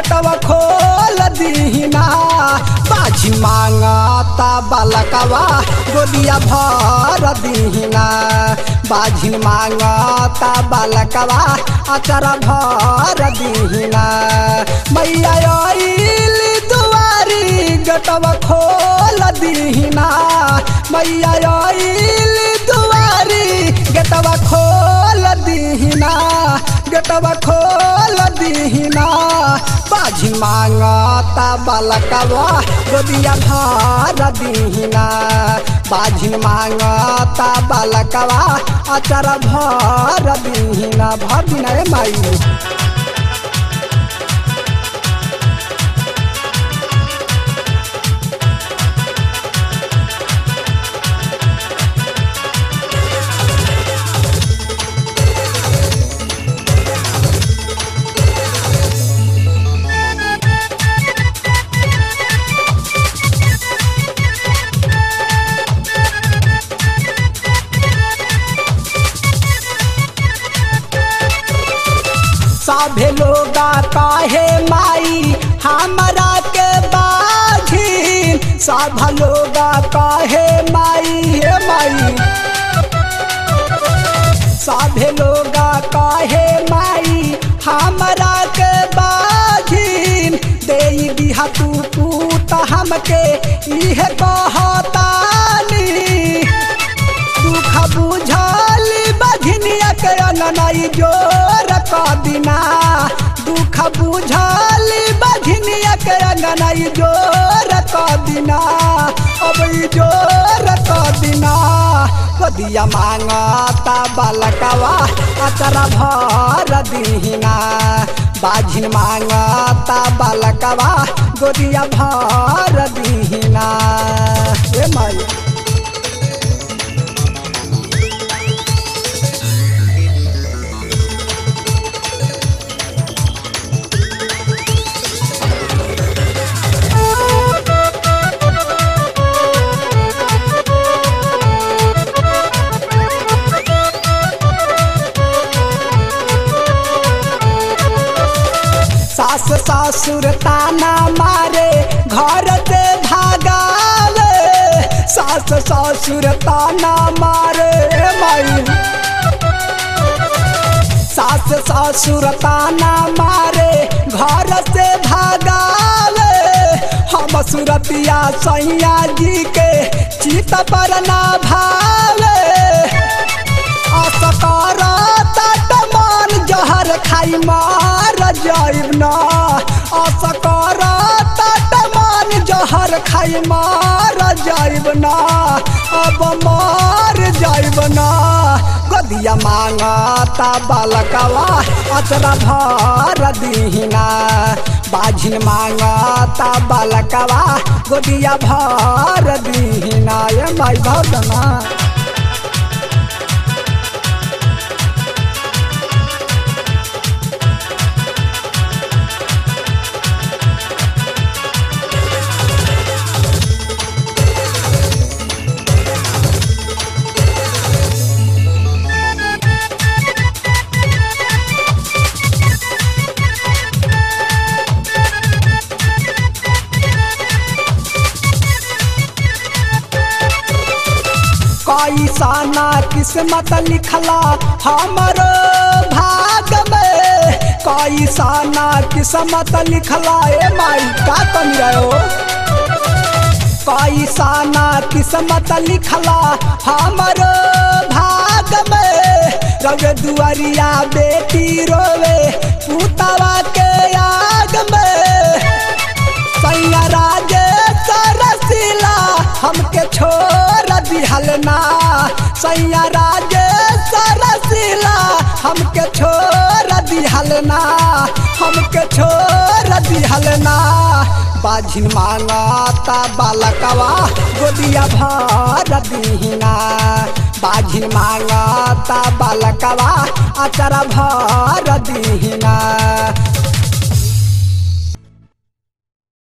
गेटवा खोल दीना बाजी मांगता बालकवा गोदिया भर दीना बाजिन मांगता बालकवा अचरा भर दीना मैया आइल दुआरी गेटवा खोल दीना मैया आइल दुआरी गेटवा खोल दीना गेटवा खोल दीना बाजी मांगता बालकवा गोदिया भर दीना बाजिन मांगता बालकवा अचरा भर दीना भर दीना रे माई सभे लोगा काहे माई हमरा के बाझी सब लोगा काहे माई हे माई सभे लोगा काहे माई हमरा के बाझी दे दिहा तू पूत हमके इहे कहतानी दुख बुझाली बझनिया के अननाई जोर क दिना दुख बुझाली बझनिया के अननाई जोर क दिना अब ई जोर क दिना कदिया मांगता बालकवा अचरा भर दीना बाझिन मांगता बालकवा गोदिया भर दीना ए माई सास ससुर ताना मारे घर से भागावे सास ससुर ताना मारे माई सास ससुर ताना मारे घर से भागावे हम सुरतिया सैया जी के चित पर ना भावे असकारा तटमान जहर खाई मार जाइब ना असकारा तटमान जहर खाई मार जाइब ना अब मार जाइब ना गदिया मांगता बालकवा अचरा भर दीना बाझिन मांगता बालकवा गोदिया भर दीना ये माई भरना कैसाना किस्मत लिखला हमरो भाग में कैसाना किस्मत लिखला ए माई का कमी रहो कैसाना किस्मत लिखला हमरो भाग में रवे दुआरिया बेटी रोवे पुतवा के आग में सैया राजे सरसिला हमके छोड़ दिहल ना सैया राजे सरसिला हमके छोड़ दिहल ना हमके छोड़ दिहल ना बाझिन मांगता बालकवा गोदिया भर दीना बाझिन मांगता बालकवा अचरा भर दीना